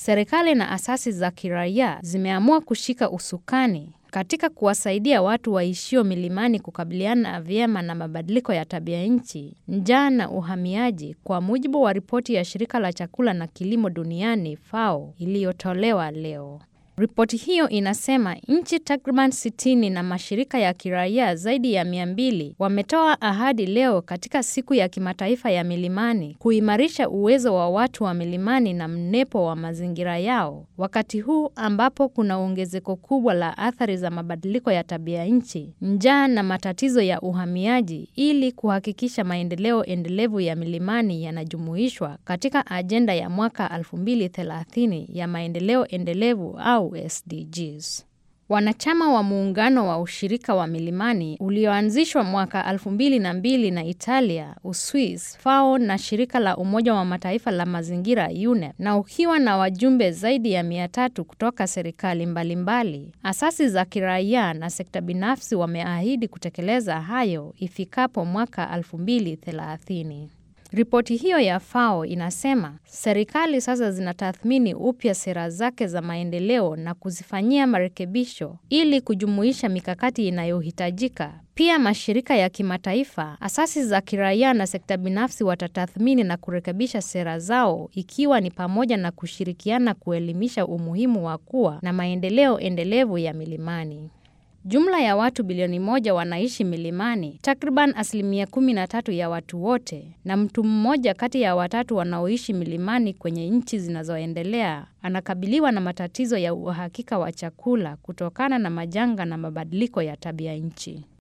serikali na asasi za kiraia zimeamua kushika usukani katika kuwasaidia watu waishio milimani kukabiliana vyema na mabadiliko ya tabia nchi, njaa na uhamiaji, kwa mujibu wa ripoti ya shirika la chakula na kilimo duniani FAO iliyotolewa leo. Ripoti hiyo inasema nchi takriban 60 na mashirika ya kiraia zaidi ya 200 wametoa ahadi leo katika siku ya kimataifa ya milimani kuimarisha uwezo wa watu wa milimani na mnepo wa mazingira yao, wakati huu ambapo kuna ongezeko kubwa la athari za mabadiliko ya tabia nchi, njaa na matatizo ya uhamiaji, ili kuhakikisha maendeleo endelevu ya milimani yanajumuishwa katika ajenda ya mwaka 2030 ya maendeleo endelevu au SDGs. Wanachama wa muungano wa ushirika wa milimani ulioanzishwa mwaka 2002 na Italia, Uswis, FAO na shirika la Umoja wa Mataifa la mazingira UNEP, na ukiwa na wajumbe zaidi ya 300 kutoka serikali mbalimbali, asasi za kiraia na sekta binafsi wameahidi kutekeleza hayo ifikapo mwaka 2030. Ripoti hiyo ya FAO inasema serikali sasa zinatathmini upya sera zake za maendeleo na kuzifanyia marekebisho ili kujumuisha mikakati inayohitajika. Pia mashirika ya kimataifa, asasi za kiraia na sekta binafsi watatathmini na kurekebisha sera zao ikiwa ni pamoja na kushirikiana kuelimisha umuhimu wa kuwa na maendeleo endelevu ya milimani. Jumla ya watu bilioni moja wanaishi milimani, takriban asilimia kumi na tatu ya watu wote, na mtu mmoja kati ya watatu wanaoishi milimani kwenye nchi zinazoendelea anakabiliwa na matatizo ya uhakika wa chakula kutokana na majanga na mabadiliko ya tabia nchi.